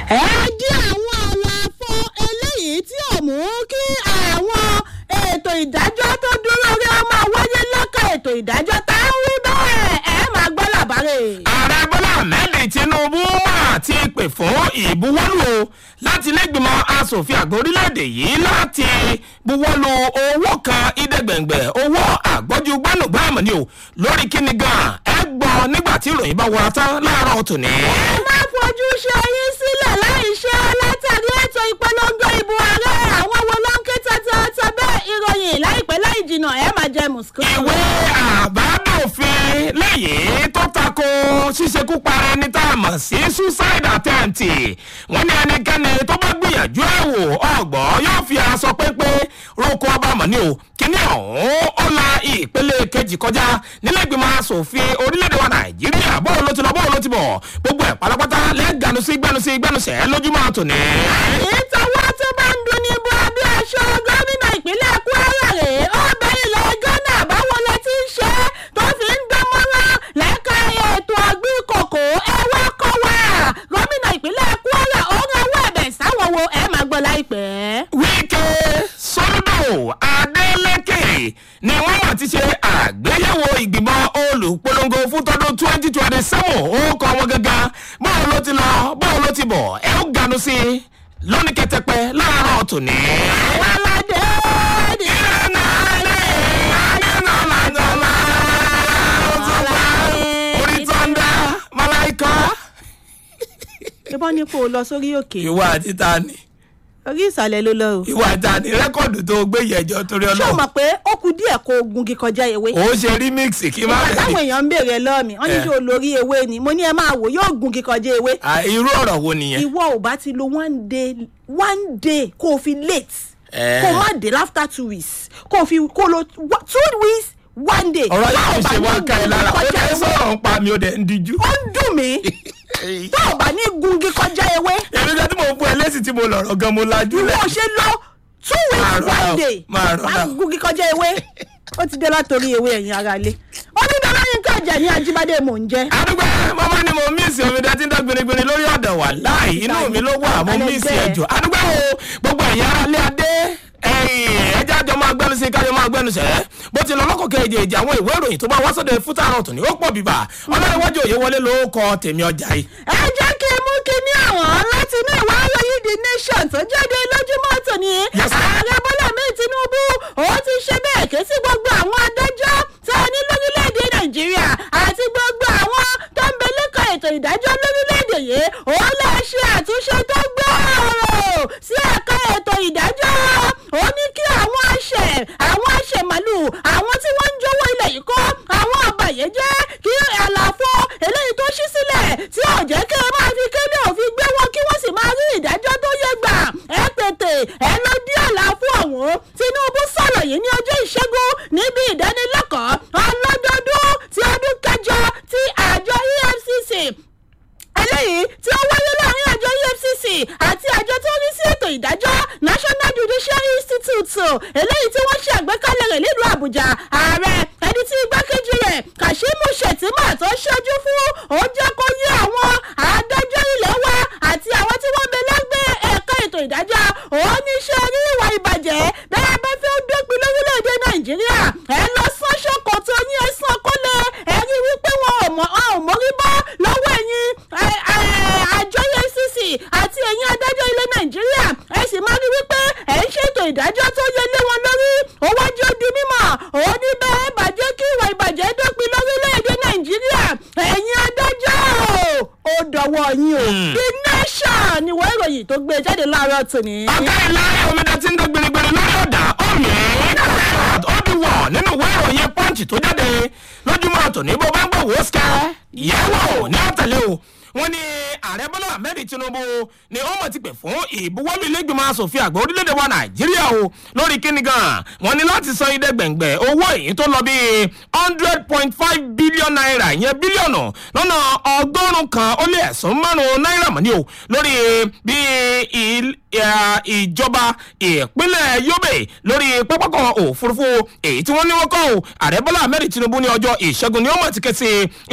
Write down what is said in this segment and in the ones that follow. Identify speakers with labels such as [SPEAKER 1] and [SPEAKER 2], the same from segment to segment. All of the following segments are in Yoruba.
[SPEAKER 1] ẹ dí àwọn àlàfo eléyìí tí ò mú kí àwọn ètò ìdájọ́ tó dúró rí ọmọ wáyé lọ́kàn ètò ìdájọ́ tá ń wí bẹ́ẹ̀ ẹ máa gbọ́ làbárè.
[SPEAKER 2] ààrẹ bọ́lá ahmed tinubu mà ti pè fún ìbuwọ́lù o láti lẹ́gbìmọ̀ asòfin àgbà orílẹ̀-èdè yìí láti buwọ́lù owó kan ìdẹ́gbẹ̀ngbẹ̀ owó àgbọ́jú gbánùgbàmù ni o lórí kíni gan ẹ gbọ́ nígbà tí ìròyìn bá wọra tán láàárọ̀ tòní.
[SPEAKER 1] ẹ má fojú ṣe yín sílẹ̀ láì ṣe látàrí ètò ìpolongo ìbò ààrẹ àwọn wo ló ń ké tata bẹ́ẹ̀ ìròyìn láìpẹ́ láì jìnnà ẹ máa jẹ mùsùlùmí.
[SPEAKER 2] ìwé àbádòfin lẹ́yìn tó tako ṣíṣekú para ẹni tá a mọ̀ sí suicide attempt wọ́n ní ẹnikẹ́ni tó bá gbìyànjú ẹ̀ wò ọgbọ́n yóò fi aṣọ pépé roko ọba mọ̀ ní o kíní ọ̀hún ó la ìpele kejì kọjá nílẹ̀ ìgbìmọ̀ asòfin orílẹ̀-èdè wa nàìjíríà bóun ló ti lọ bóun ló ti bọ̀ gbogbo ẹ̀ pátápátá lẹ́gànú sí gbẹ́nu sí gbẹ́nu sẹ́ lójúmọ́ àtòní.
[SPEAKER 1] ìtọ́wọ́ tó bá ń dun ní bu abẹ́ aṣọ gómìnà ìpínlẹ̀ kwara rèé ó bẹ ilẹ̀ ghana báwo lẹ ti ń ṣe tó fi ń dán mọ́rán lẹ́ka ètò ọ̀gbìn kòkó ẹ wá kọ́ wa gómìnà ìpínlẹ̀ kwara ó ń rawọ́ ẹ̀bẹ̀ sáwọn wo ẹ máa gbọ́ láìpẹ́.
[SPEAKER 2] wíkẹ́ sọ́dọ̀ adeleke ni wọ́n mọ̀ ti ṣe àgbéyẹ̀wò ìgbìmọ̀ olùpolongo fún tọdún twenty twenty seven ó kọ́ wọn gangan báwo ló ti lọ báwo ló ti bọ̀ ẹ ó ganu sí i lónìí kẹtẹpẹ láàárọ̀ tòní.
[SPEAKER 1] àwọn aládé ní
[SPEAKER 2] ìrànà alẹ́ àyànnà làjọlá orí tọ́ndà màláìkọ́.
[SPEAKER 1] ìbọn ní kó o lọ sórí òkè
[SPEAKER 2] ìwà àti tani
[SPEAKER 1] orí ìsàlẹ̀ ló lọ o.
[SPEAKER 2] ìwà àti tani rẹ́kọ̀dù tó gbé yẹjọ́ torí
[SPEAKER 1] ṣé o
[SPEAKER 2] ọlọ́run.
[SPEAKER 1] mọ̀ pé ó ku díẹ̀ kó o gungi kọjá ewé.
[SPEAKER 2] ó ṣe remix kí má
[SPEAKER 1] ìgbà táwọn
[SPEAKER 2] bẹ̀rẹ̀.
[SPEAKER 1] èèyàn ń béèrè lọ́ọ̀ mi wọ́n ní
[SPEAKER 2] Eh.
[SPEAKER 1] ṣé o lórí ewé ni mo ní ẹ máa wò yóò gungi kọjá ewé.
[SPEAKER 2] Ah, irú ọ̀rọ̀ wo nìyẹn.
[SPEAKER 1] ìwọ ò bá ti lo one day one day kó o fi late
[SPEAKER 2] Eh.
[SPEAKER 1] kó o má dé after two weeks kó o fi kó o lo wa- two weeks one day.
[SPEAKER 2] ọ̀rọ̀
[SPEAKER 1] Tó o
[SPEAKER 2] yìí
[SPEAKER 1] bá
[SPEAKER 2] ṣe
[SPEAKER 1] ní
[SPEAKER 2] wá ká ẹ lára ó
[SPEAKER 1] gungi kọjá
[SPEAKER 2] fẹ́
[SPEAKER 1] ewé,
[SPEAKER 2] sọ̀rọ̀ ń pa mi ó dẹ̀ ń díjú.
[SPEAKER 1] ó ń dùn mí tó o bá ní gungi kọjá ewé
[SPEAKER 2] èmi kan tí mo fún ẹ lẹ́sìn tí mo lọ̀rọ̀ gan mo lajú
[SPEAKER 1] ìwọ
[SPEAKER 2] lẹ̀.
[SPEAKER 1] ò ṣe lọ two
[SPEAKER 2] Máa
[SPEAKER 1] weeks
[SPEAKER 2] rọra
[SPEAKER 1] one
[SPEAKER 2] o,
[SPEAKER 1] day
[SPEAKER 2] máa rọra
[SPEAKER 1] máa
[SPEAKER 2] o.
[SPEAKER 1] gungi kọjá ewé ó ti dé látòrí ewé ẹ̀yìn ara ilé onídàá yín kọjá ní ajíbádé mò ń jẹ́.
[SPEAKER 2] àdúgbò mọ́mọ́ ni mo mísì omi dá tí ń dá gbinigbini lórí ọ̀dọ̀ wà láì inú mi ló wà mo
[SPEAKER 1] Alẹ́
[SPEAKER 2] mísì
[SPEAKER 1] bẹ́ẹ̀.
[SPEAKER 2] ẹ̀jọ̀ àdúgbò wo gbogbo ẹ̀yà alẹ́ adé ẹ̀yìn ẹja àjọ máa gbẹnu sí kájọ máa gbẹnu sẹ́ bó ti lọ lọ́kọ̀ kejì èjì àwọn ìwé ìròyìn tó bá wá sọ́dọ̀ fúta àrùn tòní ó pọ̀ bíbà ọlọ́runwájú òye wọlé ló kọ tèmi ọjà yìí.
[SPEAKER 1] ẹ jẹ́ kí n mú kíní àwọn láti inú ìwé ìròyìn the nation tó jáde lójúmọ́ tòní.
[SPEAKER 2] Yes, sir.
[SPEAKER 1] ààrẹ bọ́lá mi tinubu ó ti ṣe bẹ́ẹ̀ ké sí gbogbo àwọn adájọ́ tá a ní lórílẹ̀‐èdè nàìjíríà àti gbogbo àwọn tó ń bẹ lẹ́kọ̀ọ́ ètò ìdájọ́ lórílẹ̀‐èdè yìí ó lọ ṣe àtúnṣe tó gbòòrò sí ẹ̀ka ètò ìdájọ́ ó ní kí àwọn àṣẹ àwọn àṣẹ màlúù àwọn tí wọ́n ń jówó ilẹ̀ yìí kọ́ àwọn àbàyẹ́jẹ́ kí àlàfo eléyìí tó ṣí sílẹ̀ tí ò jẹ́ kí ẹ máa fi kéde òfin gbé wọn kí wọ́n sì máa rí ìdájọ́ tó yẹ gbà ẹ tètè ẹ lọ dí àlàfo ọ̀hún tinubu sọ̀rọ̀ yìí ní ọjọ́ ìṣẹ́gun níbi ìdánilẹ́kọ̀ọ́ ọlọ́dọọdún ti ọdún kẹjọ ti àjọ efcc eléyìí tí ó wáyé láàrin àjọ efcc àti àjọ tó ń rí sí ètò ìdájọ́ national judicial institute eléyìí tí wọ́n ṣe àgbékalẹ̀ rẹ̀ nílùú àbújá ààrẹ ẹni tí igbákejì rẹ̀ kashimu shettima tó ṣojú fún ó jẹ́ kó yé àwọn adájọ́ ilé wa àti àwọn tí wọ́n bẹ lẹ́gbẹ́ ẹ̀ka ètò ìdájọ́ òun ní ṣe rí ìwà ìbàjẹ́ bẹ́ẹ̀ bá fẹ́ dópin lórílẹ̀‐èdè nàìjíríà ẹ lọ sán ṣòkòtò yín ẹ sán kólẹ̀ ẹ rí wípé wọn ò mọ wọn ò mórí bọ́ lọ́wọ́ ẹ̀yin ẹ- ẹ- àjọ efcc àti ẹ̀yin adájọ́ ilẹ̀ nàìjíríà ẹ sì máa rí wípé ẹ̀ ń ṣètò ìdájọ́ tó yẹ lé wọn lórí owó jẹ́ di mímọ̀ òun ní bẹ́ẹ̀ bàjẹ́ kí ìwà ìbàjẹ́ dópin lórílẹ̀‐èdè nàìjíríà ẹ̀yin adájọ́ ó dọ̀wọ́ yín o
[SPEAKER 2] Hmm.
[SPEAKER 1] the nation ni wọ́n ìròyìn tó gbé jáde láàárọ̀ tòní.
[SPEAKER 2] ọ̀gá ìlà omidan tí ń dán gbinigbini lórí ọ̀dà ọ̀mì ọ̀dùwọ̀ nínú ìwé ìròyìn pọ́ǹchì tó jáde lójúmọ́ àtòní bó bá ń gbọ̀ wò ó sikẹ́ yẹ̀wò ní àtẹ̀lé o wọ́n ní ààrẹ bọ́lá ahmed tinubu ni ó mọ̀ ti pè fún ìbuwọ́lù ilégbèmọ̀ asòfin àgbà orílẹ̀-èdè wa nàìjíríà o lórí kíni gan wọ́n ní láti san idẹ gbẹ̀ngbẹ̀ owó èyí tó lọ bíi hundred point five billion naira ìyẹn bílíọ̀nù lọ́nà ọgọ́rùn-ún kan ó lé ẹ̀sán márùn-ún náírà mọ́ ni o lórí bí il- ẹ̀, ìjọba ìpínlẹ̀ yobe lórí pápákọ̀ òfurufú èyí tí wọ́n ní wọ́n kọ́ o ààrẹ bọ́lá ahmed tinubu ní ọjọ́ ìṣẹ́gun ni ó mọ̀ ti ké sí ilé ìgbìmọ̀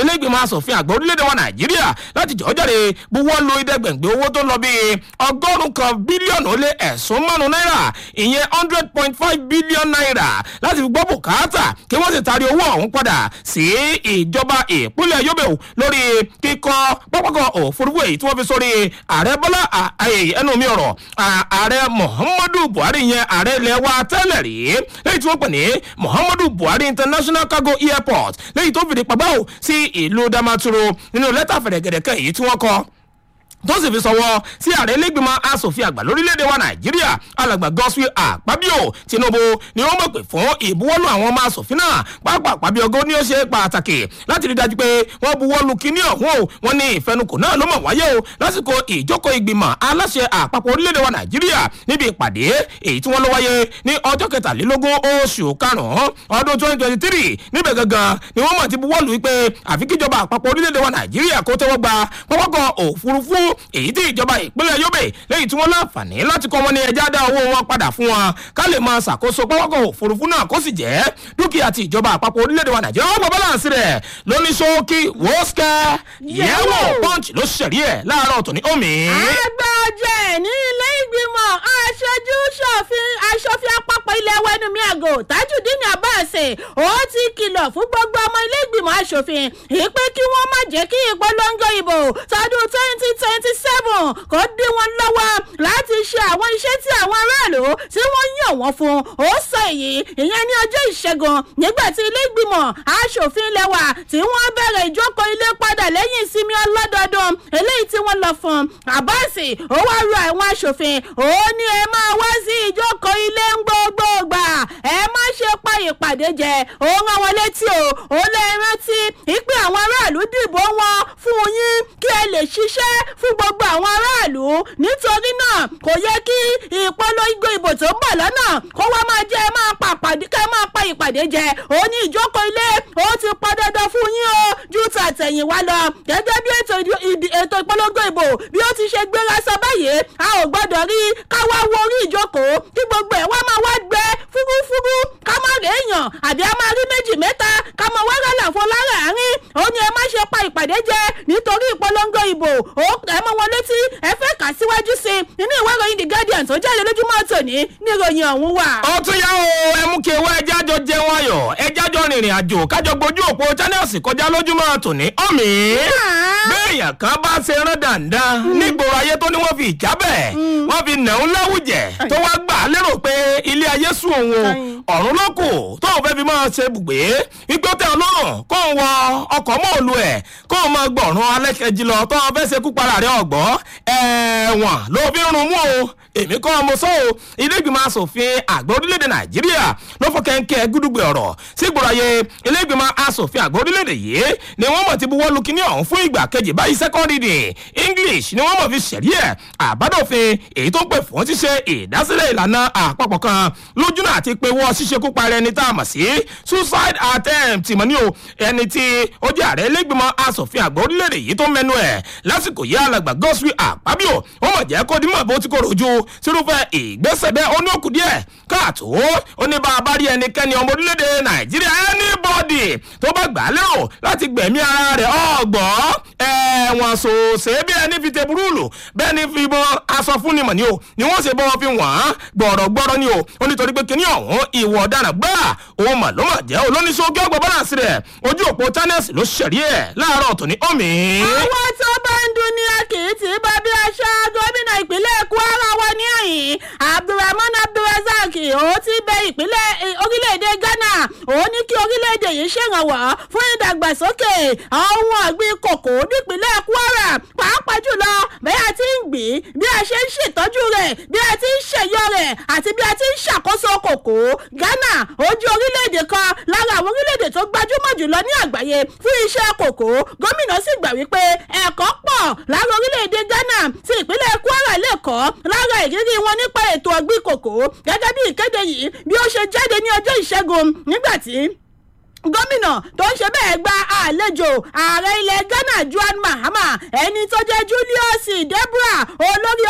[SPEAKER 2] asòfin àgbà orílẹ̀-èdè wa nàìjíríà láti jọ́ jáde buwọ́ lu ìdẹ́gbẹ̀gbẹ̀ owó tó lọ bíi ọgọ́rùn-ún kan bílíọ̀nù ó lé ẹ̀sùn márùn-ún náírà ìyẹn hundred point five billion naira láti fi gbọ́ bùkátà kí wọ́n sì taari owó ọ̀hún padà sí ìjọba ìpínlẹ̀ yobe lórí kíkọ́ pápákọ̀ òfurufú èyí tí wọ́n fi sórí ààrẹ bọ́lá ẹnu mi ọ̀rọ̀ ààrẹ muhammadu buhari yẹn ààrẹ ilẹ̀ wa tẹ́lẹ̀ rí lẹ́yìn tí wọ́n pè ní muhammadu buhari international cargo airport lẹ́yìn tó fìdí pàbáwò sí ìlú damaturu nínú lẹ́tà fẹ̀rẹ̀gẹ̀dẹ̀ kan èyí tí wọ́n kọ́ tó sì fi sọwọ́ sí ààrẹ ilégbèmọ̀ asòfin àgbà lórílẹ̀‐èdè wa nàìjíríà alàgbà gospel àpábíò tinubu ni wọ́n mọ̀ pé fún ìbuwọ́lù àwọn ọmọ asòfin náà pápá àpábíọ́gọ́ ni ó ṣe pàtàkì láti rí dájú pé wọ́n buwọ́lù kíní ọ̀hún o wọ́n ní ìfẹnukò náà ló mọ̀ wáyé o lásìkò ìjókòó ìgbìmọ̀ aláṣẹ àpapọ̀ orílẹ̀‐èdè wa nàìjíríà níbi ìpàdé èyí tí wọ́n lọ wáyé ní ọjọ́ kẹtàlélógún oṣù karùn-ún ọdún twenty twenty three níbẹ̀ gangan ni wọ́n mọ̀ ti buwọ́lù wípé àfi kíjọba àpapọ̀ orílẹ̀‐èdè wa nàìjíríà kó tẹ́wọ́ gba pápákọ̀ òfurufú èyí tí ìjọba ìpínlẹ̀ yobe lẹ́yìn tí wọ́n láǹfààní láti kọ́ wọn ní ẹja dá owó wọn padà fún wọn ká lè máa ṣàkóso pápákọ̀ òfurufú náà kó sì jẹ́ dúkìá ti ìjọba àpapọ̀ orílẹ̀-èdè wa nàìjíríà wọ́n gbọ́ báláǹsì rẹ̀ lóní ṣókí wọ́ọ́sìkẹ́ yẹ̀wò punch ló ṣẹ̀rí ẹ̀ láàárọ̀ tòní omi.
[SPEAKER 1] àgbà ọjẹ́ ní ilé ìgbìmọ̀ aṣojú ṣòfin aṣòfin àpapọ̀ ilẹ̀ wẹnumi àgò tajudeen abbas ó ti kìlọ̀ fún gbogbo ọmọ ilé ìgbìmọ̀ aṣòfin ìpè kí wọ́n má jẹ́ kí ìpolongo ìbò tọdún twenty twenty seven kò dín wọn lọ́wọ́ láti ṣe àwọn iṣẹ́ tí àwọn aráàlú tí wọ́n yàn wọ́n fún ó sọ èyí ìyẹn ní ọjọ́ ìṣẹ́gun nígbà tí ilé ìgbìmọ̀ aṣòfin ilẹ̀ wa tí wọ́n bẹ̀rẹ̀ ìjókòó ilé padà lẹ́yìn ìsinmi ọlọ́dọọdún eléyìí tí wọ́n lọ fún àbáàsì ó wá rọ àwọn aṣòfin ó ní ẹ máa wá sí ìjókòó ilé ń gbogbo gbà ẹ má ṣe pa ìpàdé jẹ ó rán wọn létí o ó lè rántí ìpè àwọn aráàlú dìbò wọn fún yín kí ẹ lè ṣiṣẹ́ fún gbogbo àwọn aráàlú nítorí náà kò yẹ kí ìpolongo ìbò tó ń bọ̀ lọ́nà kó wá máa jẹ́ ẹ máa pa ìpàdé kẹ́ ẹ máa pa ìpàdé jẹ ó ní ìjókòó ilé ó ti pọn dandan fún yín o ju tàtẹ̀yìnwá lọ gẹ́gẹ́ bí ètò ètò ìpolongo ìbò bí ó ti ṣe gbéra sọ báyìí a ò gbọ́dọ̀ rí káwá wo orí ìjókòó kí gbogbo ẹ̀ wá máa wá gbẹ fúrúfúrú ká má rè èèyàn àbí a máa rí méjì mẹ́ta ká máa wá rálà fún láàárín ó ní ẹ má ṣe pa ìpàdé jẹ nítorí ìpolongo ìbò ó ẹ mọ wọn létí ẹ fẹ́ kà síwájú sí i nínú ìwé ìròyìn the guardian tó jáde lójúmọ́ tòní ní ìròyìn ọ̀hún wà.
[SPEAKER 2] ó tún yá o ẹ mú kí ewu ẹja jọ jẹun ayọ̀ ẹja jọ rìnrìn àjò kájọ gbójú òpó channels kọjá lójúmọ́ tòní ọ̀mì. béèyàn kan bá ṣe rán dandan nígboro ayé tó ní wọ́n fi ìjábẹ̀ wọ́n fi nàún láwùjẹ tó wá gbà lérò pé ilé ayé sùn òun ọ̀run ló kù tóun fẹ́ fi máa ṣe bùgbé wípé ó tẹ ọlọ́run kóun wọ ọkọ̀ mọ́ọ̀lù ẹ̀ kóun máa gbọ̀run alẹ́kẹ̀jì lọ tó wọn fẹ́ ṣe kú para rẹ̀ ọ̀gbọ́ ẹ̀wọ̀n ló fi ń rún mú o èmi kọ́ ọmọ sọ́ o ilé ìgbìmọ̀ asòfin àgbà orílẹ̀-èdè nàìjíríà ló fọ́ kẹ́ńkẹ́ gúdúgbẹ̀ ọ̀rọ̀ sígbòrò ayé ilé ìgbìmọ̀ asòfin àgbà orílẹ̀-èdè yìí ni wọ́n mọ̀ ti buwọ́ lu kíní ọ̀hún fún ìgbà kejì báyìí second reading english ni wọ́n mọ̀ fi ṣẹ̀rí ẹ̀ àbádòfin èyí tó ń pè fún ṣíṣe ìdásílẹ̀ ìlànà àpapọ̀ kan lójúnà àti pé wọ́n ṣíṣe kópa rẹ̀ ní tá a mọ̀ sí suicide attempt mọ̀ ní o ẹni tí ó jẹ́ ààrẹ ilé ìgbìmọ̀ asòfin àgbà orílẹ̀-èdè yìí tó mẹ́nu ẹ̀ lásìkò yìí alàgbà gospel àpábíò wọ́n mọ̀ jẹ́ kó dímọ̀ bó ti kó rojú sírúfẹ́ ìgbésẹ̀ bẹ́ẹ̀ ó ní òkú díẹ̀ káàtó ó ní bá a bá rí ẹnikẹ́ni ọmọ orílẹ̀-èdè nàìjíríà anybody tó bá gbà á lérò láti gbẹ̀mí ara rẹ̀ ọ̀gbọ́ ẹ̀wọ̀n sòsè bí ẹni fi tẹ̀búrúlù bẹ́ẹ̀ ni fi bọ́ aṣọ fún ni mọ̀ ni o ni wọ́n ṣe bọ́ fi wọ́n gbọ̀rọ̀gbọ̀rọ̀ ni o ó nítorí pé kíní ọ̀hún ìwọ̀ ọ̀daràn gbà òun mà ló mà jẹ́ olóníṣòwò ọgbọ̀n balance rẹ̀ ojú òpó channels ló ṣẹ̀rí ẹ̀ láàárọ̀ tòní omi.
[SPEAKER 1] àwọn tó bá ń dun ní akìtì bá bí aṣọ gómìnà ìpínlẹ̀ kwara wọ ní ẹ̀yìn abdulrahman abdulrasaq ó ti bẹ ìpínlẹ̀ orílẹ̀-èdè ghana ó ní kí orílẹ̀-èdè yìí ṣèrànwọ́ fún ìdàgbàsókè ohun ọ̀gbìn kòkó nípínlẹ̀ kwara pàápàá jùlọ bí a ti ń gbìn bí a ṣe ń ṣètọ́jú rẹ̀ bí a ti ń ṣèyọ rẹ̀ àti bí a ti ń ṣàkóso kòkó ghana ó jẹ́ orílẹ̀-èdè kan lára àwọn orílẹ̀-èdè tó gbajúmọ̀ jùlọ ní àgbáyé fún iṣẹ́ kòkó gómìnà sì gbà wípé ẹ̀kọ́ pọ̀ lára orílẹ̀-èdè ghana tí ìpínlẹ̀ kwara lè kọ́ lára ìrírí wọn nípa ètò ọ̀gbìn kòkó gẹ́gẹ́ bí ìkéde yìí bí ó ṣe jáde ní ọjọ́ ìṣẹ́gun nígbà tí gómìnà tó ń ṣe bẹ́ẹ̀ gba àlejò ààrẹ ilẹ̀ ghana juan mahama ẹni tó jẹ́ julius deborah olórí ọ́fíìsì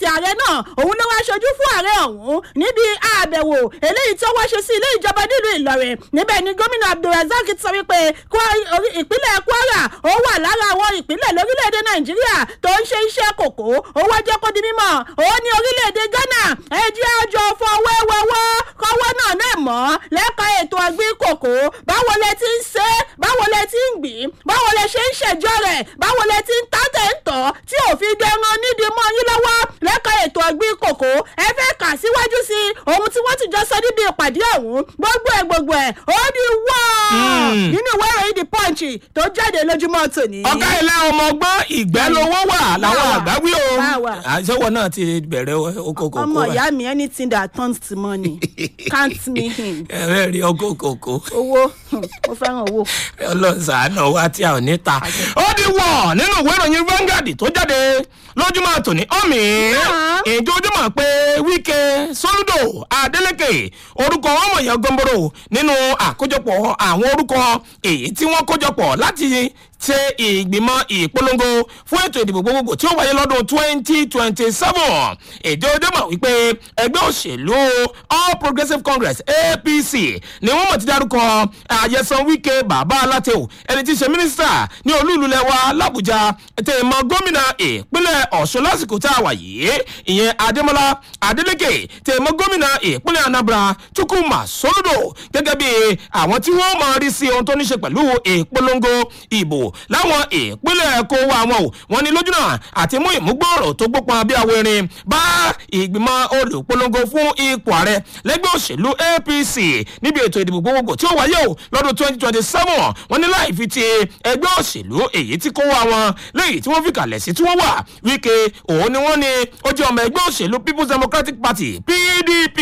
[SPEAKER 1] ààrẹ náà òun ló wá ṣojú fún ààrẹ ọ̀hún níbi àbẹ̀wò eléyìí tí ó wá ṣe sí ilé ìjọba nílùú ìlọrin níbẹ̀ ni gómìnà abdulrasaq sọ wípé Kwa- orí- ìpínlẹ̀ kwara ó wà lára àwọn ìpínlẹ̀ lórílẹ̀‐èdè nàìjíríà tó ń ṣe iṣẹ́ kòkó ó wá jẹ́ kó di mímọ́ ó ní orílẹ̀‐èdè ghana ẹ jẹ́ àjọ fọwọ́wọ́wọ́ kọ́wọ́ náà náà mọ́ lẹ́ka ètò ọ̀gbìn kòkó báwo lẹ ti ń ṣe é báwo lẹ ti ń gbìn báwo lẹ ṣe ń ṣèjọ rẹ̀ báwo lẹ ti ń tá tẹ̀ ń tọ́ tí òfin dẹran nídìí mọ́ yín lọ́wọ́ lẹ́ka ètò ọ̀gbìn kòkó ẹ fẹ́ kà síwájú sí ohun tí wọ́n ti jọ sọ níbi ìpàdé ọ̀hún gbogbo ẹ̀ gbogbo ẹ̀ ó di wọ́ọ̀
[SPEAKER 2] Mm.
[SPEAKER 1] nínú ìwé ìròyìn the punch tó jáde lójúmọ́ tòní.
[SPEAKER 2] ọ̀gá ilé ọmọ ọgbọ́n ìgbẹ́ lówó wà làwọn
[SPEAKER 1] Báwa.
[SPEAKER 2] àgbà wí o
[SPEAKER 1] Báwa.
[SPEAKER 2] àṣẹwọ̀ náà ti bẹ̀rẹ̀ okòkò
[SPEAKER 1] ọmọ ìyá mi anything that turns to money can't me in
[SPEAKER 2] ẹ̀rẹ́ rí okòkò
[SPEAKER 1] owó hmm, mo fẹ́ràn owó.
[SPEAKER 2] ọlọ́sàánà wa tí a ò ní ta. ó di wọ̀ nínú ìwé ìròyìn Vanguard tó jáde lójúmọ́ tòní ọ̀mì
[SPEAKER 1] Náà.
[SPEAKER 2] ìjọ ojúmọ̀ pé Wike Soludo Adeleke orúkọ ọmọ èèyàn gọmboro nínú àkójọpọ̀ àwọn orúkọ èyí tí wọ́n kójọpọ̀ láti ṣe ìgbìmọ̀ ìpolongo fún ètò ìdìbò gbogbogbò tí ó wáyé lọ́dún twenty twenty seven ìjọ ojúmọ̀ wípé ẹgbẹ́ òṣèlú All Progressives Congress APC ni wọ́n mọ̀ ti dárúkọ àyẹ̀sán Wike bàbá alátẹ̀wò ẹni tí í ṣe mínísítà ní olú ìlú lẹ́wà làbújá tèèmọ̀ gómìnà ìpínlẹ̀ ọ̀ṣun lásìkò tá a wà yìí ìyẹn adémọlá adélèké tèèmọ̀ gómìnà ìpínlẹ̀ anambra chukwuma soludo gẹ́gẹ́ bí àwọn tí wọ́n máa rí sí ohun tó ní ṣe pẹ̀lú ìpolongo ìbò láwọn ìpínlẹ̀ kó wa wọn o wọn ní lójúnà àti mú ìmúgbòòrò tó gbópọn bí àwọn erin bá ìgbìmọ̀ olùpolongo fún ipò ààrẹ lẹ́gbẹ́ òṣèlú apc níbi ètò ìdìbò gbogbogbò tí ó wáyé o lọ́dún twenty twenty seven wọ́n ní láì fi ti ẹgbẹ́ òṣèlú èyí tí kó wá wọn léyìí tí wọ́n fi kalẹ̀ sí tí wọ́n wà wíkẹ́ òun ni wọ́n ní ó jẹ́ ọmọ ẹgbẹ́ òṣèlú people's democratic party pdp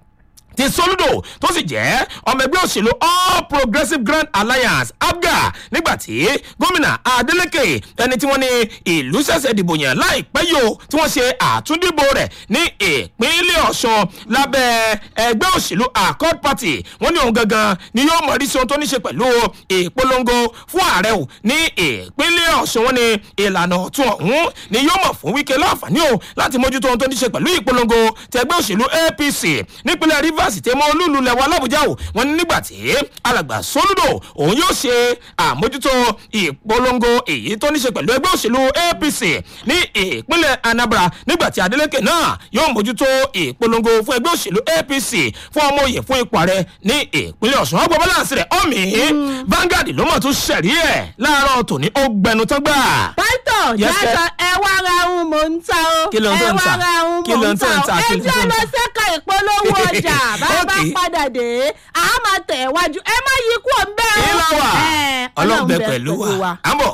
[SPEAKER 2] ti soludo tó sì jẹ́ ọmọ ẹgbẹ́ òṣèlú all progressives grand alliance abga nígbàtí gómìnà adeleke ẹni tí wọ́n ní ìlú ṣẹ̀ṣẹ̀ dìbò yàn láìpẹ́ yìí o tí wọ́n ṣe àtúndìbò rẹ̀ ní ìpínlẹ̀ ọ̀ṣun lábẹ́ ẹgbẹ́ òṣèlú accord party wọ́n ní òun gangan ni yóò mọ̀ rí sí ohun tó ní ṣe pẹ̀lú ìpolongo fún ààrẹ o ní ìpínlẹ̀ ọ̀ṣun wọ́n ní ìlànà ọ̀tún ọ̀hún ni yóò mọ̀ fún wíkẹ́ láǹfààní o láti mójútó ohun tó ní ṣe pẹ̀lú ìpolongo tẹgbẹ́ òṣèlú apc nípínlẹ̀ rivers tẹmọ olúlu lẹwà làbújá o wọn ní nígbà tí alàgbà soludo òun yóò ṣe àmójútó ìpolongo èyí tó ní ṣe pẹ̀lú ẹgbẹ́ òṣèlú apc ní ìpínlẹ̀ anambra nígbà tí adeleke náà yóò mójútó ìpolongo fún ẹgbẹ́ òṣèlú apc fún ọmọ òye fún ipò ààrẹ ní ìpínlẹ̀ ọ̀ṣun ọgbà balance rẹ̀ ọ̀mì Vanguard ló mọ̀ tún ṣẹ̀rí ẹ̀ láàárọ̀ tòní ó gbẹnu tán gbà.
[SPEAKER 1] pásítọ̀
[SPEAKER 2] Yes, sir.
[SPEAKER 1] yàtọ̀ ẹ wá ra ohun mò ń ta o
[SPEAKER 2] Kí ló ń tó
[SPEAKER 1] ẹ
[SPEAKER 2] ń
[SPEAKER 1] wá
[SPEAKER 2] tà?
[SPEAKER 1] ra ohun
[SPEAKER 2] Kí
[SPEAKER 1] mò
[SPEAKER 2] ló
[SPEAKER 1] ń
[SPEAKER 2] ń tó ń
[SPEAKER 1] ta
[SPEAKER 2] tà?
[SPEAKER 1] o
[SPEAKER 2] Kí
[SPEAKER 1] ẹ
[SPEAKER 2] ló ń tó
[SPEAKER 1] jẹ́
[SPEAKER 2] ń
[SPEAKER 1] lọ
[SPEAKER 2] tà?
[SPEAKER 1] sẹ́ka ìpolówó ọjà bá a bá
[SPEAKER 2] Okay.
[SPEAKER 1] padà dé a máa tẹ̀ wájú ẹ má yí kú òun bẹ́ẹ̀ o.
[SPEAKER 2] ìlà wà
[SPEAKER 1] Ẹ,
[SPEAKER 2] ọlọ́gbẹ pẹ̀lú wa à ń bọ̀.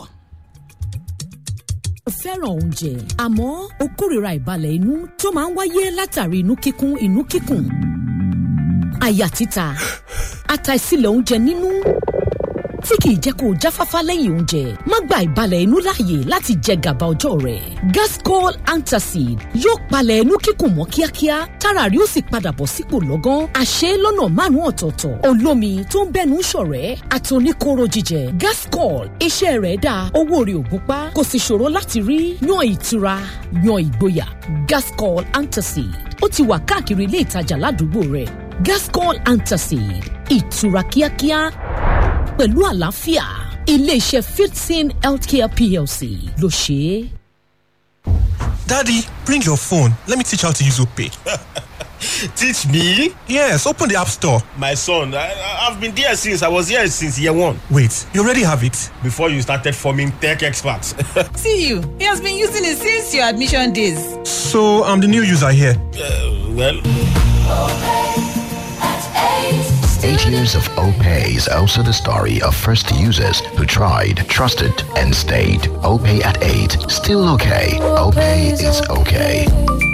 [SPEAKER 3] ó fẹ́ràn oúnjẹ àmọ́ ó kórìíra ìbalẹ̀ inú tó máa ń wáyé látàrí inú kíkún inú kíkùn àyà títa àtàìsílẹ̀ oúnjẹ nínú tí kìí jẹ́ kó o jáfáfá lẹ́yìn oúnjẹ má gba ìbalẹ̀ inú láàyè láti jẹ gàba ọjọ́ rẹ̀ gascol antacid yóò palẹ̀ inú kíkùn mọ́ kíákíá tára rí ó sì padà bọ̀ sípò lọ́gán àṣẹ lọ́nà márùn-ún ọ̀tọ̀ọ̀tọ̀ olómi tó ń bẹ́nu ṣọ̀rẹ́ àtòníkóró jíjẹ gascol iṣẹ́ rẹ̀ dáa owó rẹ̀ ò gúnpá kò sì ṣòro láti rí yan ìtura yan ìgboyà gascol antacid ó ti wà káàkiri ilé ìtajà ládùúgbò rẹ̀ gascol antacid ìtura kíákíá pẹ̀lú àlàáfíà iléeṣẹ́ fifteen healthcare plc ló ṣe é.
[SPEAKER 4] Daddy, bring your phone. Let me teach how to use OPay.
[SPEAKER 5] Teach me?
[SPEAKER 4] Yes, open the App Store.
[SPEAKER 5] My son, I, I- I've been there since I was here since year one.
[SPEAKER 4] Wait, you already have it?
[SPEAKER 5] Before you started forming tech experts.
[SPEAKER 6] See you. He has been using it since your admission days.
[SPEAKER 4] So I'm the new user here.
[SPEAKER 5] Uh, well,
[SPEAKER 7] Eight years of OPay is also the story of first users who tried, trusted, and stayed. OPay at 8, still okay. OPay is okay.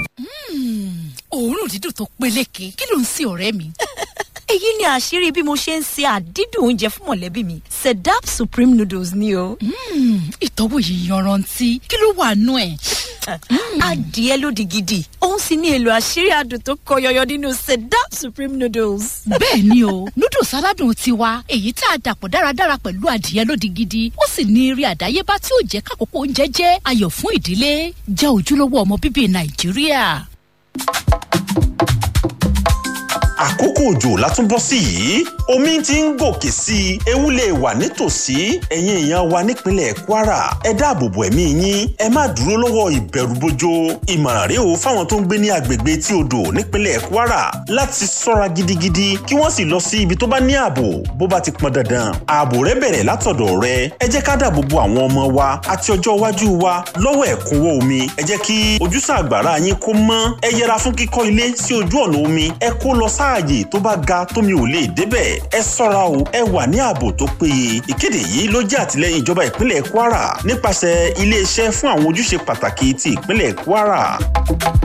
[SPEAKER 8] òórùn dídùn tó peléke kí ló ń sin ọ̀rẹ́ mi.
[SPEAKER 9] èyí ni àṣírí bí mo ṣe ń se àdídùn oúnjẹ fún mọ̀lẹ́bí mi sedap supreme noodles ni o.
[SPEAKER 8] ìtọ́wò yìí yanrantí kí ló wà nú ẹ̀.
[SPEAKER 9] adìẹ lódì gidi òun sì ní èlò àṣírí adùn tó kọ yọyọ nínú sedap supreme noodles.
[SPEAKER 8] bẹ́ẹ̀ ni o noodles aládùn tiwa èyí tá a dàpọ̀ dáradára pẹ̀lú adìẹ lódì gidi ó sì ní eré àdáyébá tí ó jẹ́ kákòókò oúnjẹ jẹ́ ayọ̀ fún ìdílé jẹ́ ojúlówó ọmọ bíbí nàìjíríà.
[SPEAKER 10] àkókò òjò látúbọ̀ sí yìí omi ti ń gòkè sí i ewu lè wà nítòsí ẹ̀yin èèyàn wa nípínlẹ̀ kwara ẹ dáàbòbò ẹ̀mí yín ẹ má dúró lọ́wọ́ ìbẹ̀rùbojo ìmọ̀ràn rèé o fáwọn tó ń gbé ní agbègbè tí odò nípínlẹ̀ kwara láti ṣọ́ra gidigidi kí wọ́n sì lọ sí ibi tó bá ní ààbò bó bá ti pọn dandan ààbò rẹ bẹ̀rẹ̀ látọ̀dọ̀ rẹ ẹ jẹ́ ká dáàbòbò àwọn ọmọ wa àti ọjọ́ iwájú wa lọ́wọ́ ẹ̀kúnwọ́ omi ẹ jẹ́ kí ojúsàn àgbàrá yín kó mọ́ ẹ yẹra fún kíkọ́ ilé sí ojú ọ̀nà omi ẹ kó lọ sáàyè tó bá ga tómi ò lè débẹ̀ ẹ ṣọ́ra o ẹ wà ní ààbò tó péye ìkéde yìí ló jẹ́ àtìlẹ́yìn ìjọba ìpínlẹ̀ kwara nípasẹ̀ iléeṣẹ́ fún àwọn ojúṣe pàtàkì ti ìpínlẹ̀ kwara.